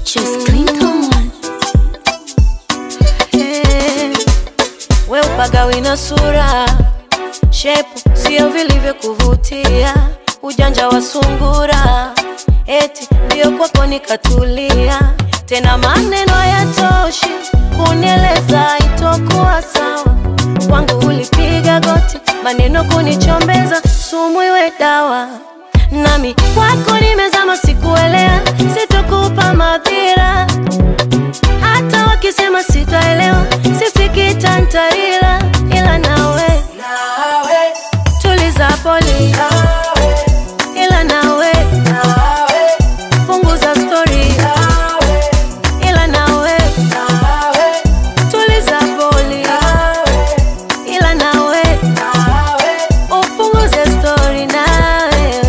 Just Clinton. Eh, we upagawi na sura shepu sio vilivyo kuvutia ujanja wa sungura eti ndio kwako nikatulia tena maneno hayatoshi kunieleza itokuwa sawa kwangu ulipiga goti maneno kunichombeza sumu iwe dawa nami kwako nimezama sikuelea sitokupa madhira hata wakisema sitaelewa sisikita ntaila ila nawe tuliza poli ila nawe punguza stori ila nawe tuliza poli ila nawe upunguze stori nawewe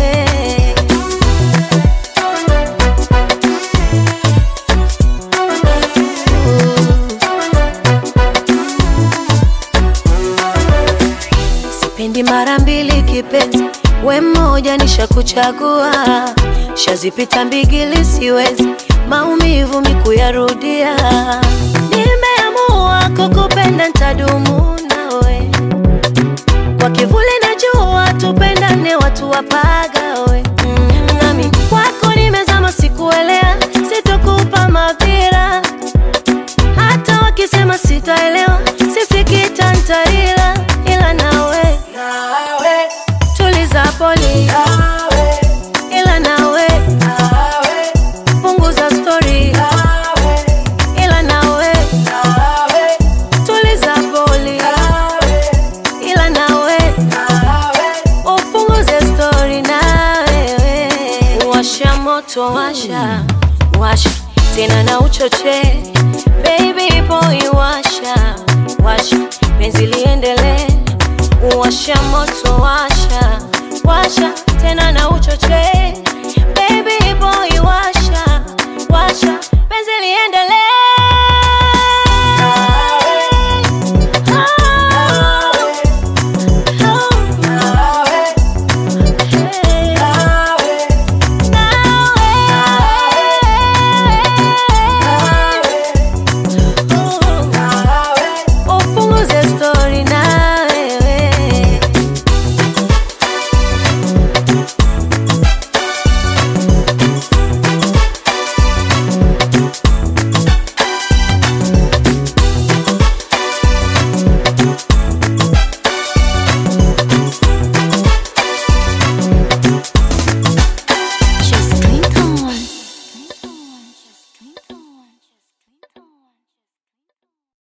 sipendi mara mbili kipenzi, we mmoja nishakuchagua, shazipita mbigili siwezi maumivu mikuyarudia. Nimeamua kukupenda ntadumu nawe, kwa kivuli na jua tupendane, watu wapagawe mm, nami kwako nimezama, sikuelea, sitokupa madhira hata wakisema sitaelewa, sisikita ntaila, ila nawe tuliza poli, ila nawe punguza stori, ila nawe tuliza poli, ila nawe upunguze stori na wewe. Washa moto, washa washa tena na uchoche, baby boy, washa washa penzi liendelee. Washa moto, washa washa tena na uchoche, baby boy, washa